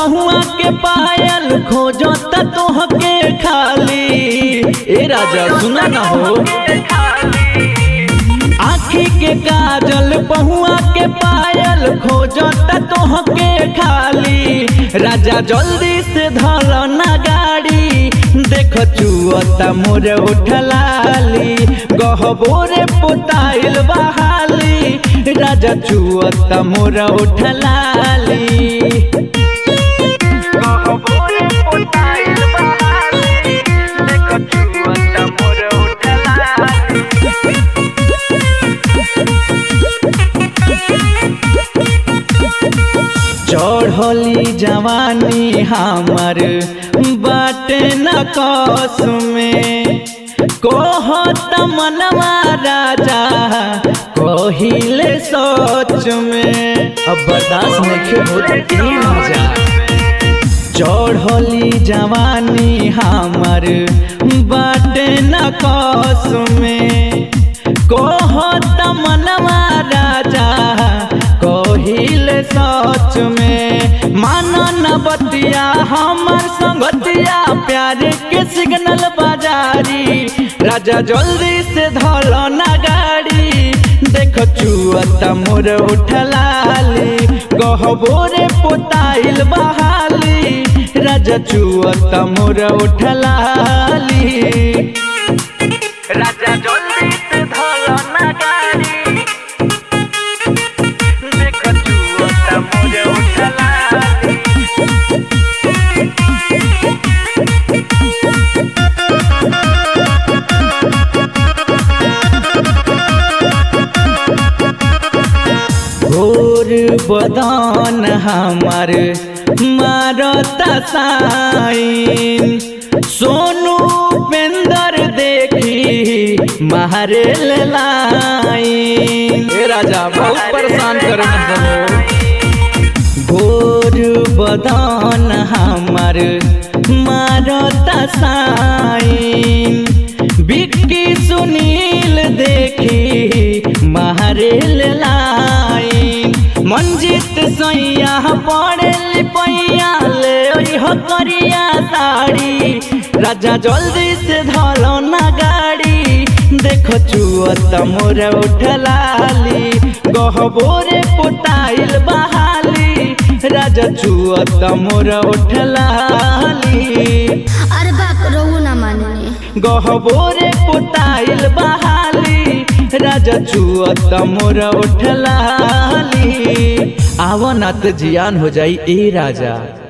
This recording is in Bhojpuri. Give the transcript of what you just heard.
पहुआ के पायल खोजत तोहके खाली ए राजा सुना न हो आखी के काजल पहुआ के पायल खोजत तोहके खाली राजा जल्दी से धर ना गाड़ी देख चुअता मोर उठलाली गहबोरे पोताइल बहाली राजा चुअता मोर उठलाली गहबोरे पोताइल बहाली देख चुअता मोर उठलाली चढ़ली जवानी हमर बाटे न कस में कहत मनवा राजा कहिले सोच में अब बर्दाश्त नहीं होत ई राजा चढ़ली जवानी हमर बाटे न कस में कहत मनवा राजा कहिल सच में मानन बतिया हमर संगतिया प्यार के सिग्नल बाजारी राजा जल्दी से धल ना गाड़ी देख चुअत मोर उठलाली गहबोरे पोताइल बहाली राजा चुअत मोर उठलाली राजा जल्दी से धल ना गाड़ी देख चुअत मोर उठलाली घोर बदन हमार मारता साइन सोनू पेंदर देखी मारे लाइन ए राजा बहुत परेशान करे घोर बदन हमार मारता साइन बिक्की सुनील देखी मारेल लाइन मंजित सैया पड़ेल पैया ले ओह करिया साड़ी राजा जल्दी से धरो ना गाड़ी देखो चुअत मोर उठलाली गहबोरे पोताइल बहाली राजा चुअत मोर उठलाली अरे बाप रहुआ ना माने गहबोरे पोताइल बहाली राजा चुअत मोर उठलाली आवनत जियान हो जाई ए राजा